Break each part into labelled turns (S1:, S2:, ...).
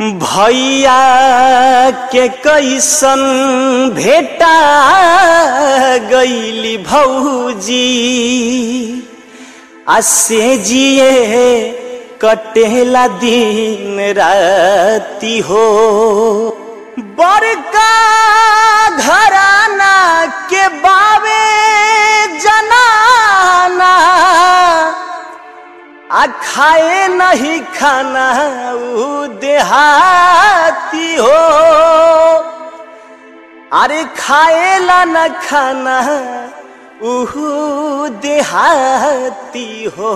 S1: भैया के कैसन भेटा गईली भौजी आ से जिए कटेला दिन राती हो बड़का घराना के बावे जनाना आ खाए नहीं खाना ऊ देहाती हो अरे खाएला न खाना ऊ देहाती हो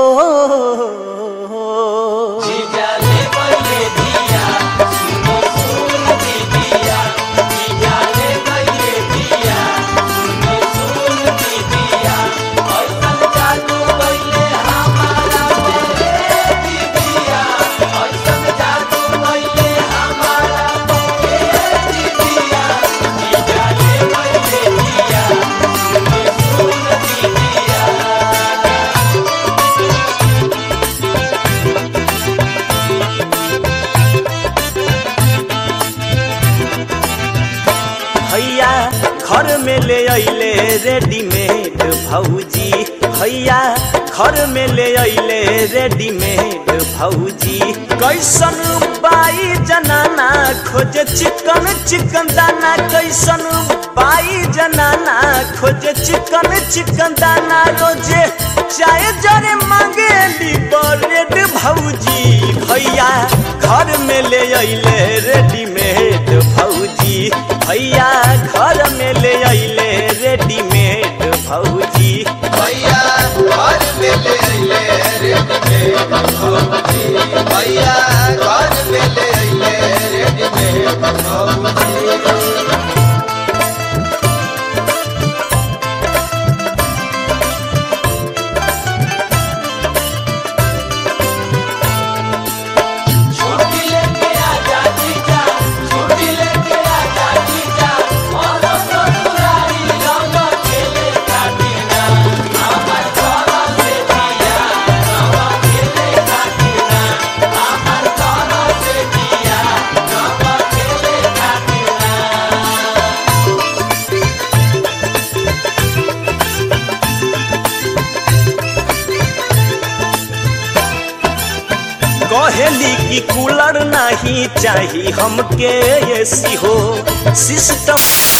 S1: भैया घर में ले अइले रेडीमेड भौजी भैया घर में ले अइले रेडीमेड भौजी कैसन बाई जनाना खोजे चिकन चिकन दाना कैसन बाई जनाना खोजे चिकन चिकन दाना रोजे चाय जरे मांगे ब्रेड भौजी भैया घर में ले अइले रेडीमेड भौजी भैया घर में ले अइले रेडीमेड भौजी
S2: भैया घर में ले अइले रेडीमेड भौजी भैया घर में ले अइले रेडीमेड भौजी छुट्टी लेके आजा जीजा छुट्टी लेके आजा जीजा और ससुरारी रंग खेले काटिना हमर घर से दिया रंग खेले काटिना हमर घर से दिया रंग खेले काटिना
S1: कहेली की कूलर नहीं चाही हमके एसी हो सिस्टम